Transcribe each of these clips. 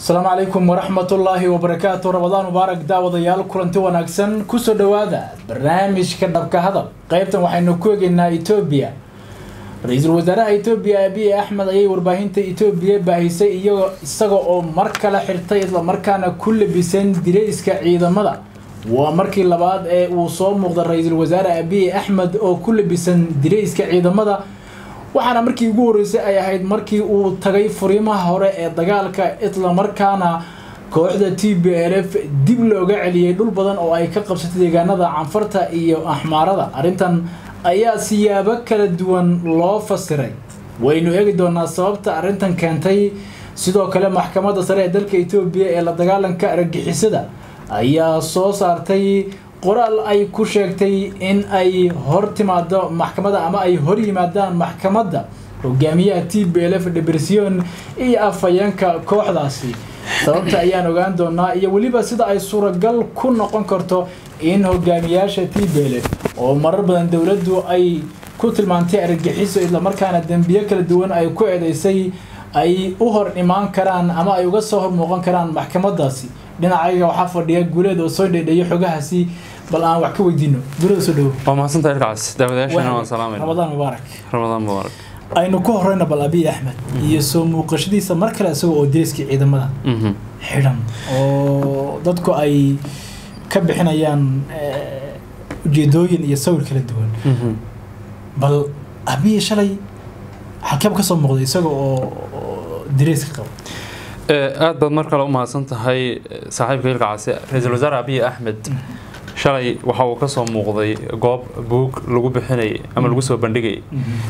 asalaamu calaykum waraxmatullaahi wabarakaatu rabadaan mubaarak daawadayaal kulanti wanaagsan kusoo dhowaada barnaamijka dhabka hadal qaybtan waxaynu ku egeynaa etoobiya ra-iisul wasaaraha etoobiya abiy axmed ayay warbaahinta etoobiya baahisay iyagoo isaga oo mar kale xirtay islamarkaana ku labisan dirayska ciidamada waa markii labaad ee uu soo muuqda ra-iisul wasaare abiy axmed oo ku labisan dirayska ciidamada waxaana markii ugu horreysay ay ahayd markii uu tagay furiimaha hore ee dagaalka islamarkaana kooxda t b l f dib looga celiyey dhul badan oo ay ka qabsatay deegaanada canfarta iyo axmaarada arrintan ayaa siyaabo kala duwan loo fasiray waynu eegi doonaa sababta arrintan keentay sidoo kale maxkamadda sare ee dalka etoobiya ee la dagaalanka argagixisada ayaa soo saartay qoraal ay ku sheegtay in ay hor timaado maxkamadda ama ay hor yimaadaan maxkamadda hogaamiyaha t b l f debersion iyo afhayeenka kooxdaasi sababta ayaan ogaan doonaa iyo weliba sida ay suuragal ku noqon karto in hogaamiyaasha t b l f oo marar badan dowladdu ay ku tilmaantay argagixiso islamarkaana dembiyo kala duwan ay ku eedeysay ay u hor imaan karaan ama ay uga soo hor muuqan karaan maxkamadaasi dhinacayga waxaa fadhiya guuleed oo soo dheedheeyo xogahaasi bal aan wax ka weydiino guuleed soo dhawo waa mahadsantahay ilkaas daawadayaashana waan salaamayna ramadaan mubaarak ramadaan mubaarak aynu ku horeyna bal abiy axmed iyo soo muuqashadiisa mar kale isagoo oo deriskii ciidamada Mhm. xidhan oo dadku ay ka bixinayaan ujeedooyin iyo sawir kala duwan Mhm. bal abiy shalay halkeeba ka soo muuqday isaga oo oo deriska qaba Eh, aad baad mar kale u mahadsan tahay eh, saaxiibka ilka case ra-iisul wasaare abiy axmed shalay waxa uu ka soo muuqday goob buug lagu bixinayay ama lagu soo bandhigayay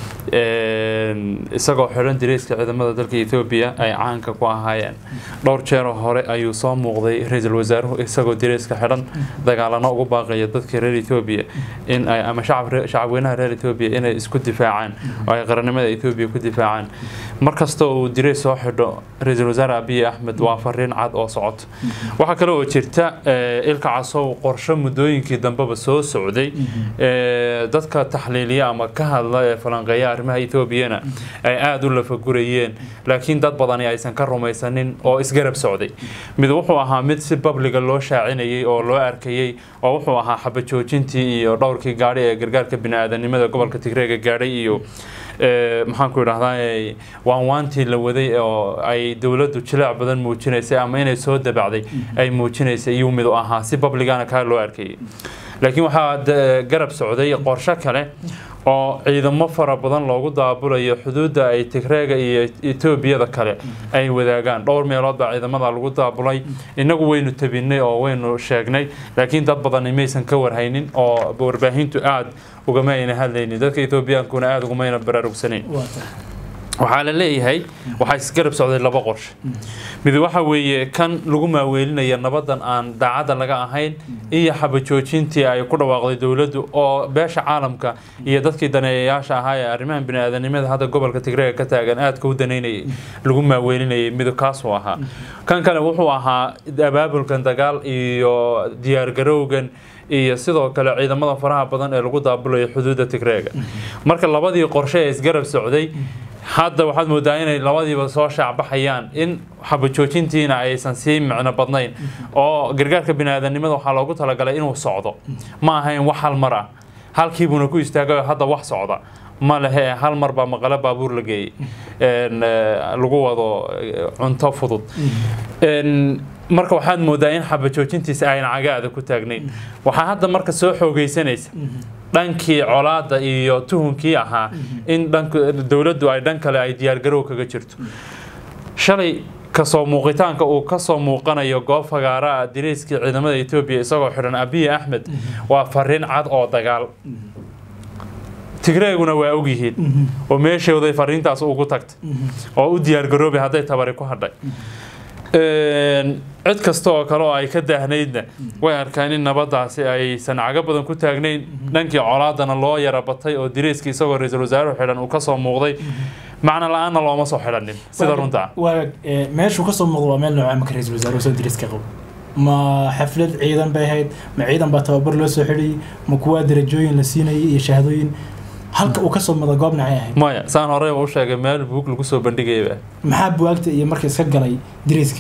Een, isagoo xidhan direyska ciidamada dalka etoobiya ay caanka ku ahaayeen dhowr jeeroo hore ayuu soo muuqday ra-iisul wasaaruhu isagoo direyska xidhan dagaalano ugu baaqaya dadka reer etoobiya in ay ama shacab re- shacabweynaha reer etoobiya inay isku difaacaan oo ay qarannimada etoobiya ku difaacaan markasta uu direys soo xidho ra-iisul wasaare abiy axmed waa fariin cad oo socoto waxaa kale oo jirta eh, ilka casow qorshe muddooyinkii dambeba soo socday Eh, dadka taxliiliya ama ka hadla ee falanqeeya arrimaha etoobiyana ay aada u lafagurayeen laakiin dad badani aysan ka rumaysanin oo isgarab socday mid wuxuu ahaa mid si babliga loo shaacinayay oo loo arkayay oo wuxuu ahaa xabajoojintii iyo dhowrkii gaadhi ee gargaarka bini-aadanimada gobolka tigreega gaadhay iyo eh, maxaan ku idhahdaa waanwaantii la waday oo ay dowladdu jileec badan muujinaysay ama inay soo dabacday ay muujinaysay iyuu mid u ahaa si babligana kaa loo arkayay laakiin waxaa de- garab socday qorshe kale oo ciidamo fara badan loogu daabulayo xuduudda ay tigreega iyo etoobiyada kale ay wadaagaan dhowr meelood baa ciidamada lagu daabulay innagu waynu tabinay oo waynu sheegnay laakiin dad badani maysan ka warhaynin oo warbaahintu aada ugama ayna hadlaynin dadka etoobiyaankuna aada ugumayna baraarugsanayn waa tahay waxaa la leeyahay waxaa isgarab socday laba qorshe mid waxa weeye kan lagu maaweelinaya nabadan aan daacadda laga ahayn iyo xabajoojintii ay ku dhawaaqday dowladdu oo beesha caalamka iyo dadkii daneeyayaasha ahaa ee arrimahan bini-aadanimada hadda gobolka tigreega ka taagan aadka u daneynayay lagu maaweelinayay mid kaasuu ahaa kan kale wuxuu ahaa abaabulkan dagaal iyo diyaargarowgan iyo sidoo kale ciidamada faraha badan ee lagu daabulayo xuduudda tigreega marka labadii qorshe ee isgarab socday hadda waxaad moodaa inay labadiiba soo shaacbaxayaan in xabajoojintiina aysan sii micno badnayn oo gargaarka bini-aadanimada waxaa loogu talagalay inuu socdo ma ahayn wax hal mar ah halkiibuuna ku istaagayo hadda wax socda ma lehe hal mar baa maqale baabuur la geeyey een, eh, lagu wado eh, cunto fudud Een, marka waxaad moodaa in xabajoojintiisa ayna cagaada ku taagnayn waxaa hadda marka soo xoogeysanaysa dhankii colaada iyo tuhunkii ahaa in dhanka dowladdu ay dhan kale ay diyaargarow kaga jirto shalay kasoo muuqitaanka uu kasoo muuqanayo goob fagaara ah direyskii ciidamada etoobiya isagoo xidhan abiy axmed waa fariin cad oo dagaal tigreeguna waa ogyihiin oo meeshooday fariintaas ugu tagtay oo u diyaargaroobay hadday tabari ku hadhay Een, cid kasta oo kale oo ay ka daahnaydna way arkaan in nabadaasi aysan cago badan ku taagnayn dhankii colaadana loo yara batay oo direyskii isagoo ra-iisul wasaaruhu xidhan uu kasoo muuqday macno la-aanna looma soo xidhanin sida runta waa ee, meeshuu ka soo muuqdo waa meel nooca marka ra-iisul wasaaruhu soo deriska qabo ma xaflad ciidan bay ahayd ma ciidan baa tababar loo soo xidhayay ma kuwaa darajooyin la siinayay iyo shahaadooyin halka uu kasoo mada goob nacay ahayd maya saan horeyba u sheegay meel buug lagu soo bandhigayaba maxaa buwaagta iyo marka iska galay diriiska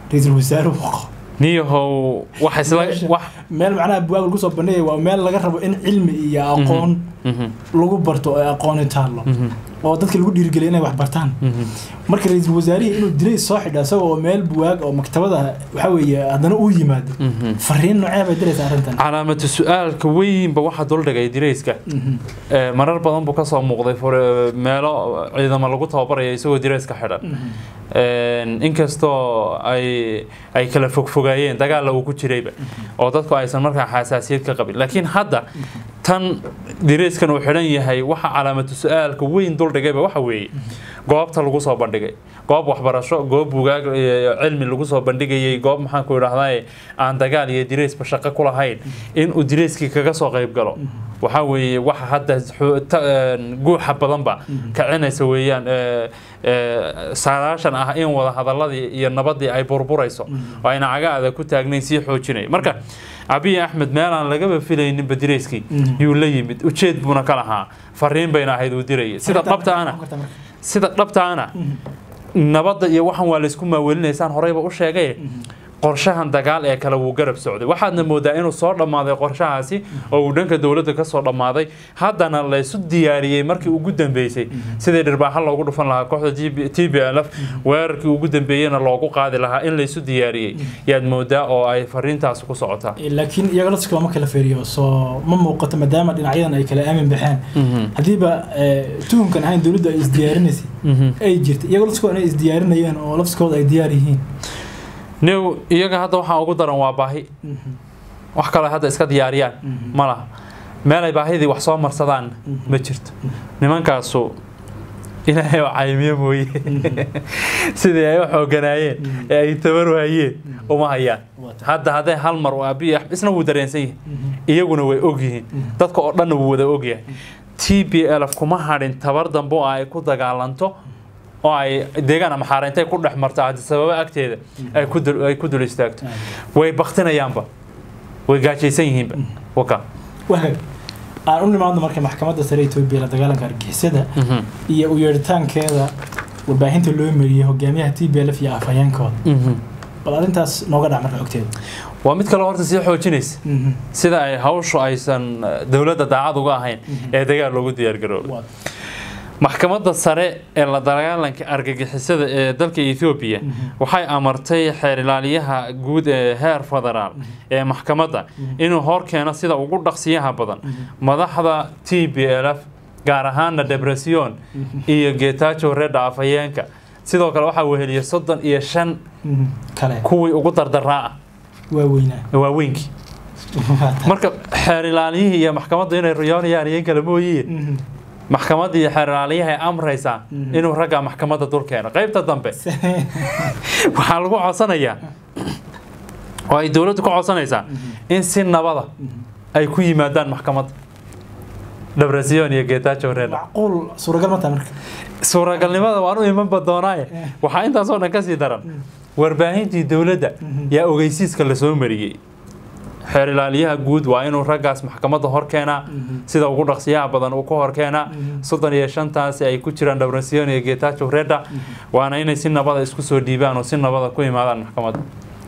ra-iisul wasaaruhu qabo niyahow wax isla Meesha- wax meel macnaha buwaag lagu soo bandhigaya waa meel laga rabo in cilmi iyo aqoon Mhm, lagu barto oo aqooni taallo mhm, oo dadka lagu dhiirigeliya inay wax bartaan mhm. marka ra-iisul wasaarihii inuu dilay soo xidha isagoo oo meel buwaag oo maktabada waxa weeye haddana uu yimaado Mhm. fariin noocee bay diraysaa arrintan calaamatu su-aalka weynba waxaa duldhigay dirayska Mhm. Ee, marar badan buu kasoo muuqday fure- meelo ciidamo lagu tababaraya isagoo dirayska xidhan Mhm. Een, inkastoo ay ay kala fogfogaayeen dagaalla uu ku jirayba oo dadku aysan markaa xasaasiyad ka qabin laakiin hadda tan dirayskan uu xidhan yahay waxa calaamatu su-aalka weyn duldhigayba waxa weeye goobta lagu soo bandhigay goob waxbarasho goob bugaag iyo cilmi lagu soo bandhigayay goob maxaan ku idhahdaa aan dagaal iyo diraysba shaqo ku lahayn in uu dirayskii kaga soo qayb galo waxaa weeye waxa hadda xu- ta- een, guuxa badanba kicinaysa weeyaan ee, ee, saadaashan ah in wada hadaladii iyo nabadii ay burburayso oo ayna cagaada ku taagnayn sii xoojinay marka abiy axmed meel aan lagaba filaynin badirayskii Mhm. yuu la yimid ujeed buuna ka lahaa fariin bayna ahayd uu dirayay sida dhabta ana sida dhabta ana nabadda iyo waxan waa laysku maawelinaysaan horeyba u sheegay qorshahan dagaal ee kale wuu garab socday waxaadna moodaa inuu soo dhammaaday qorshahaasi oo uu dhanka dowladda ka soo dhammaaday haddana laysu diyaariyey markii ugu dambeysay sidii dhirbaaxa loogu dhufan lahaa kooxda t b l f weerarkii ugu dambeeyena loogu qaadi lahaa in laysu diyaariyey yaad moodaa oo ay fariintaasi ku socotaa laakiin iyaga laftiska lama kala feeriyo soo ma muuqato maadaama dhinacyadan ay kala aamin baxeen haddiiba eh, tuhunkan ahayn dowladdu ay isdiyaarinaysay ay jirta iyaga laftiskooda inay isdiyaarinayeen oo laftiskooda ay diyaar yihiin new iyaga hadda waxaa ugu daran waa baahi wax kale hadda iska diyaariyaan ma laha meel ay baahidii wax soo marsadaan ma jirto nimankaasu ilaahay oo caymiye mooye sidii ay u xooganaayeen ee ay tabar waayeen uma hayaan hadda hadday hal mar uu abiy axmed isna wuu dareensan yahay iyaguna way ogyihiin dadka oo dhanna wuu wada ogyahay t b l f kuma hadhin tabar dambe oo ay ku dagaalanto oo ay deegaan ama xaarintay ku dhex marto haddi sababo agteeda ay ku dul ay ku dul istaagto way baktinayaanba way gaajaysan yihiinba waka wahag aan u nimaadno marka maxkamadda sare etoobiya la dagaalanka argixisada iyo u yeeritaankeeda warbaahinta loo mariyey hogaamiyaha t b l f iyo afhayeenkooda bal arrintaas nooga dhac marka xogteeda waa mid kale horta sii xoojinaysa sida ay hawshu aysan dowladda daacad uga ahayn ee dagaal loogu diyaargaroobo Waa- maxkamadda sare ee la dagaalanka argagixisada ee dalka Ethiopia waxay amartay xeer ilaaliyaha guud ee heer federaal ee maxkamadda inuu hor keeno sida ugu dhaqsiyaha badan madaxda TPLF gaar ahaana Debrecen iyo Getachew Reda afhayeenka sidoo kale waxaa weheliyay soddon iyo shan Mhm. kale kuwii ugu dardaraa ah waa weynaa waaweynkii marka xeer ilaaliyihii iyo maxkamaddu inay riyoonayaan iyo in kale mooyiye Mhm. maxkamadda iyo xeer ilaaliyaha ay amraysaa Mhm. inuu ragga maxkamadda dul keeno qaybta dambe waxaa lagu codsanayaa oo ay dowladdu ka codsanaysaa in si nabada ay ku yimaadaan maxkamadda dhabresion iyo getachew reda macquul suuragal ma tahay marka suuragalnimada waan u imanba doonaaye waxaa intaasoo dhan kasii daran warbaahintii dowladda yaa ogeysiiska lasoo mariyey xeer ilaaliyaha guud waa inuu raggaas maxkamadda hor keenaa sida ugu dhaqsiyaha badan uu ka hor keenaa soddon iyo shantaasi ay ku jiraan dhabresion iyo getachew reda waana inay si nabada isku soo dhiibaan oo si nabada ku imaadaan maxkamadda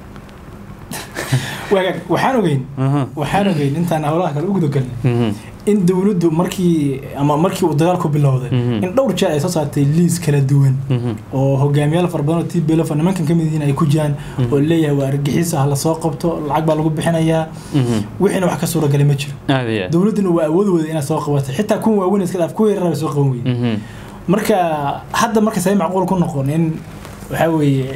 wagaag waxaan ogeyn Mhm, waxaan ogeyn intaan howlaha kale uguda galnay mhm, in dowladdu markii ama markii uu dagaalku bilowday Mhm. in dhowr jeer ay soo saartay liis kala duwan mhm, oo hogaamiyaal fara badan oo t b l f nimankan ka mid yihiin ay ku jiraan oo leeyahay waa argixis ah lasoo qabto lacag baa lagu bixinayaa mhm. wixiina wax ka suuragalay ma jiro aad iyo aad. dowladduna waa awood wada inaad soo qabatay xitaa kuwa waaweyn iska dhaaf kuwa yarar soo qaban weyey Mhm, marka hadda marka say macquul ku noqon in waxaa weeye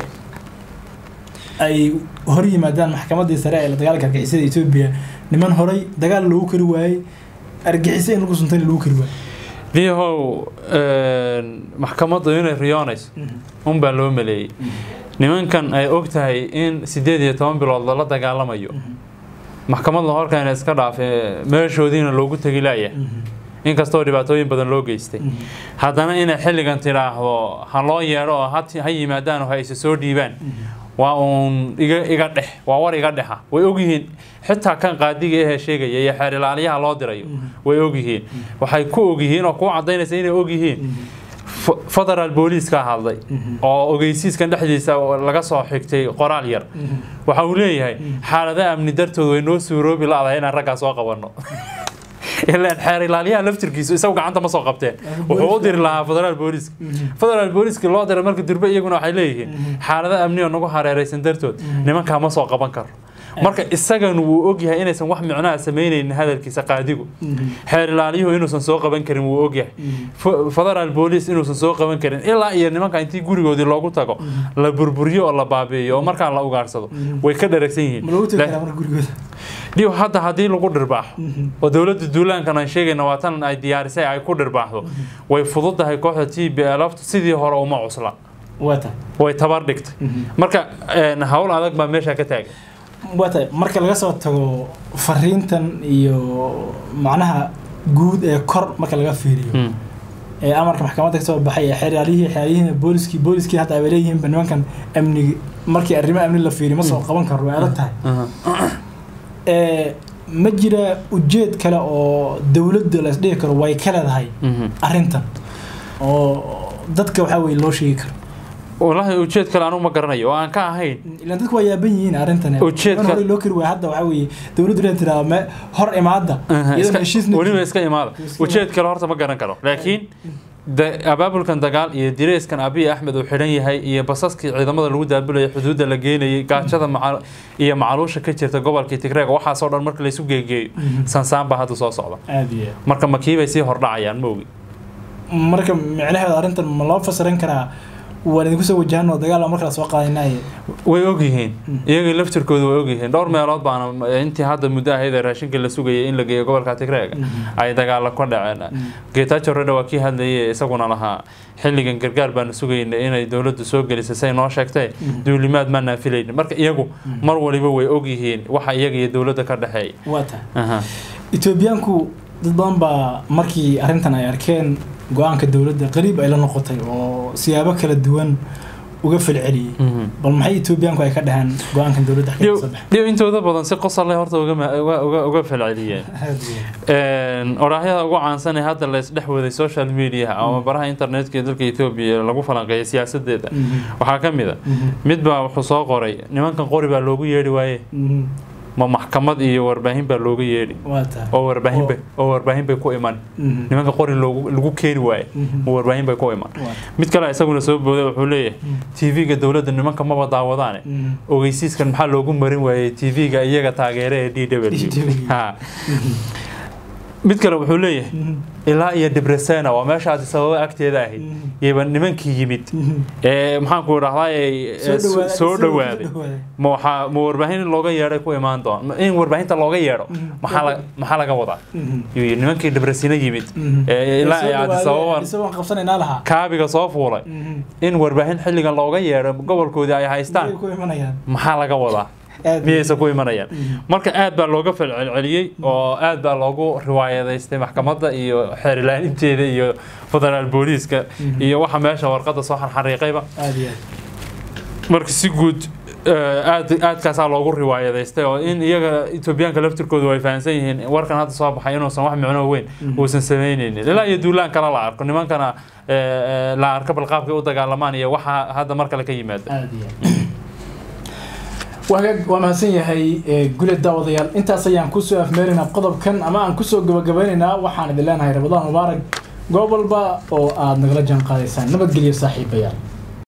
ay hor yimaadaan maxkamaddii sare ee la dagaalanka argixisada etoobiya niman horay dagaal loogu kari waayey argixisa in lagu suntayna lagu kari waayey niyahow een, maxkamaddu inay riyoonayso unbaa loo maleeyey nimankan ay og tahay in sideed iyo toban bilood lala dagaalamayo maxkamad la horkeena iska dhaafe meeshoodiina loogu tegi laaya inkastoo dhibaatooyin badan loo geystay haddana inay xilligan tidhaahdo ha loo yeedho oo ha ha yimaadaan oo ha isa soo dhiibaan waa uun iga iga dhex waa war iga dhexa way ogyihiin xitaa kan qaadiga ahee sheegaya iyo xeer ilaaliyaha loo dirayo way ogyihiin waxay ku ogyihiin oo ku cadaynaysa inay ogyihiin F- federal booliiska hadlay oo ogeysiiskan dhexdiisa laga soo xigtay qoraal yar waxa uu leeyahay xaaladaha amni dartood way noo suuroobi la-dahay inaan raggaa soo qabanno ilaan xeer ilaaliyaha laftirkiisu isagu gacanta ma soo qabteen wuxuu u diri lahaa federaal booliiska federaal booliiska loo diray marka durbe iyaguna waxay leeyihiin xaalada amni oo nagu hareeraysan dartood nimankaa ma soo qaban karo marka isagan wuu ogyahay inaysan wax micnaha samaynaynin hadalkiisa qaadigu xeer ilaaliyuhu inuusan soo qaban karin wuu ogyahay F- federal booliis inuusan soo qaban karin ilaa iyo nimanka intii gurigoodii loogu tago la burburiyo oo la baabi'iyo oo markaa la ugaarsado way ka dharagsan yihiin ma loogu tegi La- karaa marka gurigooda dhiw hadda haddii lagu dhirbaaxo oo dowladda duulaankan aan sheegayna waa tan ay diyaarisay ay ku dhirbaaxdo way fududahay kooxda t b laftu sidii hore uma cusla waa tahay way tabar dhigtay marka een, hawl adag baa meesha ka taagan waa tahay marka laga soo tago fariintan iyo macnaha guud ee kor marka laga fiiriyo Mm. ee amarka maxkamadda ka soo baxay ee xeeryaalihii xeeryihii booliskii booliskii hadda ay leeyihiinba nimankan amnigi markii arrimo amni la fiiriyo ma soo qaban karo way adag tahay Aha. ee ma jira ujeed kale oo dowladda la isdhihi karo way ka leedahay Mhm. arrintan oo dadka waxaa weye loo sheegi karo wallaahi ujeed kale anugu ma garanayo oo aan ka ahayn ilaan dadku waa yaaban yihiin arrintan Ujeedka- hore loo kari waaya hadda waxaa weeye dowladdu inay tiraa me hor imaada Aha, iyadoo iska- heshiisna weliba iska imaada Iska ujeed kale horta ma garan karo laakiin da- abaabulkan dagaal iyo direyskan abiy axmed uu xidhan yahay iyo basaskii ciidamada lagu daabulayay xuduudda la geenayay gaajada maca- iyo macaluusha ka jirta gobolkii tigreeg waxaasoo dhan marka laysu geegeeyo sansaan baa hadda soo socda aad iyo aad marka makiibay sii hordhacayaan ma ogi marka micnaheeda arrintan ma loo fasiran karaa waan idinku soo wajahano dagaal baa markala soo qaadanaye way ogyihiin iyaga laftirkooda way ogyihiin dhowr meelood baana intii hadda muddo ahayd ee raashinka la sugayay in la geeyo gobolka tigreega ay dagaalo ka dhaceen geetaajo redha waa kii hadlayay isaguna lahaa xilligan gargaar baanu sugayna inay dowladdu soo gelisay say noo sheegtay duulimaad maanaan filaynin marka iyagu mar waliba way ogyihiin waxa iyaga iyo dowladda ka dhexeeya waa tahay Aha. etoobiyaanku dad badan baa markii arrintan ay arkeen go-aanka dowladda qariib ay la noqotay oo siyaabo kala duwan uga falceliyey Mhm. bal maxay etoobiyaanku ay ka dhaheen go-aankan dowladda xagee dhiw kasoo baxay dhiw intooda badan si qosalle horta uga ma- uga- uga- uga falceliyeen Aad iyo aad. Een, oraahyada ugu caansan ee hadda la isdhex waday social media ama baraha internetka ee dalka etoobiya lagu falanqeeya siyaasadeeda Mhm. waxaa ka mid a Mhm. mid baa wuxuu soo qoray nimankan qori baa loogu yeedhi waaye Mhm. ma maxkamad iyo warbaahin baa looga yeedhi waa tahay oo warbaahin bay oo warbaahin bay ku iman Mhm. nimanka qori loogu lagu keeni waaye Mhm. ma warbaahin bay ku iman Waa mid kale isaguna soo booday wuxuu leeyahay tv-ga dowladda nimanka maba daawadaane Mhm. ogeysiiskan maxaa loogu marin waayey tv-ga iyaga taageere ee d w DW. Ha. mid kale wuxuu leeyahay Mhm. ilaa iyo debresena waa meeshaasi sababo agteeda ahayd Mhm. yaba nimankii yimid Mhm. ee maxaanku idhahdaa Soo dhawaaday- soo dhawaaday soo dhawaaday. ma waxaa ma warbaahin in looga yeedhay ku imaan doon Ma- in warbaahinta looga yeedho maxaa la- maxaa laga wadaa Mhm. yuu yidhi nimankii debresina yimid Mhm. ee ilaa Soo ay dhawaaday, aadisababan isagoon qabsanaynaa lahaa kaabiga soo fuulay Mhm. in warbaahin xilligan looga yeedho gobolkoodii ay haystaan Miyay ku imanayaan maxaa laga wadaa Aad iyo miyaysa ku imanayaan Mhm. marka aad baa looga falcelceliyey oo aad baa loogu riwaayadaystay maxkamadda iyo xeerilaaninteeda iyo federaal booliiska iyo waxa meesha warqadda soo xarxariiqayba aad iyo aad marka si guud eh, aad aadkaasaa loogu riwaayadaystay oo in iyaga etoobiyaanka laftirkoodu ay fahamsan yihiin warkan hadda soo baxay inuusan wax micno weyn uusan samaynaynin ilaa iyo duulaan kale la arko nimankana eh, eh, la arko balqaabkay u dagaalamaan iyo waxa hadda mar kale ka yimaada aad iyo aad wagaag waa mahadsan yahay eh, gule daawadayaal intaas ayaan kusoo afmeeraynaa qodobkan ama aan kusoo gabagabeynaynaa waxaan idin leenahay rabadaan mubaarak goob walba oo aad nagala jaan qaadaysaan nabadgelyo saaxiibayaal